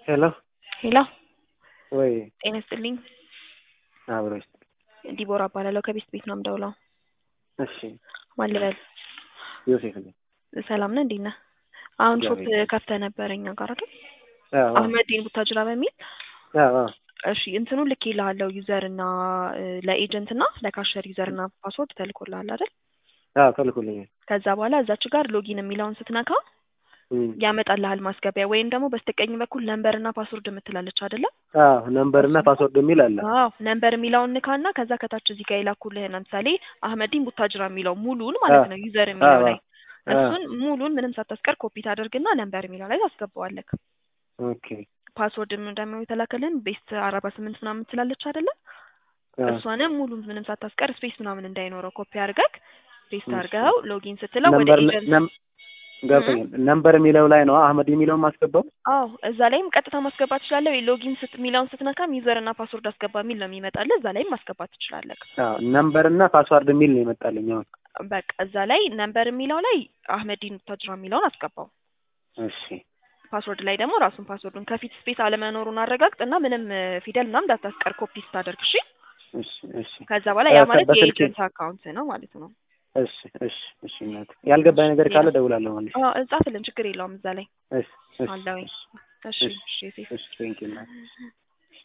ሄሎ ሄሎ ወይ ጤና ይስጥልኝ። አብሮሽ ዲቦራ እባላለሁ ከቤስት ቤት ነው የምደውለው። እሺ ማን ልበል? ዮሴፍ ነኝ። ሰላም ነህ? እንዴት ነህ? አሁን ሾፕ እግዚአብሔር ከፍተህ ነበረ እኛ ጋር አይደል? አዎ አህመዲን ቡታጅራ በሚል አዎ አዎ እሺ እንትኑ ልክ ይልሃለሁ ዩዘር እና ለኤጀንት እና ለካሸር ዩዘር እና ፓስወርድ ተልኮልሃል አይደል? አዎ ተልኮልኛል። ከዛ በኋላ እዛች ጋር ሎጊን የሚለውን ስትነካ እም፣ ያመጣልሃል ማስገቢያ ወይም ደግሞ በስተቀኝ በኩል ነምበር እና ፓስወርድ የምትላለች አይደለ? አዎ ነምበር እና ፓስወርድ የሚል አለ። አዎ ነምበር የሚለውን ንካና ከዛ ከታች እዚህ ጋር የላኩልህን ለምሳሌ አህመዲን ቡታጅራ የሚለው ሙሉን ማለት ነው ዩዘር የሚለው አዎ ላይ አዎ እሱን ሙሉን ምንም ሳታስቀር ኮፒ ታደርግና ነምበር የሚለው ላይ ታስገባዋለህ። ኦኬ ፓስወርድ ደግሞ የተላከልን ቤስት አርባ ስምንት ምናምን ትላለች አይደለ? አዎ እሷንም ሙሉን ምንም ሳታስቀር ስፔስ ምናምን እንዳይኖረው ኮፒ አድርገህ ፔስት እሺ። አድርገው ሎጊን ስትለው ወደ ነምበር ኤጀንት ነም ገብቶኛል። ነምበር የሚለው ላይ ነው አህመድ የሚለውን ማስገባው። አዎ እዛ ላይም ቀጥታ ማስገባት ትችላለህ። ወይ ሎጊን ስት የሚለውን ስትነካም ዩዘር እና ፓስወርድ አስገባ የሚል ነው የሚመጣልህ። እዛ ላይም ማስገባት ትችላለህ። አዎ ነምበር እና ፓስወርድ የሚል ነው የመጣልኝ አሁን። በቃ እዛ ላይ ነምበር የሚለው ላይ አህመዲን ቡታጅራ የሚለውን አስገባው። እሺ ፓስወርድ ላይ ደግሞ ራሱን ፓስወርዱን ከፊት ስፔስ አለመኖሩን አረጋግጥ እና ምንም እ፣ ፊደል ምናምን እንዳታስቀር ኮፒ ስታደርግ እሺ። እሺ እሺ ከዛ በኋላ ያ እ፣ ማለት በስልኬ የኤጀንት አካውንት ነው ማለት ነው። እሺ እሺ እሺ እናት ያልገባኝ ነገር ካለ እደውላለሁ ማለት አዎ እጻፍልን፣ ችግር የለውም እዛ ላይ እሺ እሺ አለውኝ። እሺ እሺ እሺ ሴፍ እሺ ቴንኪው እናት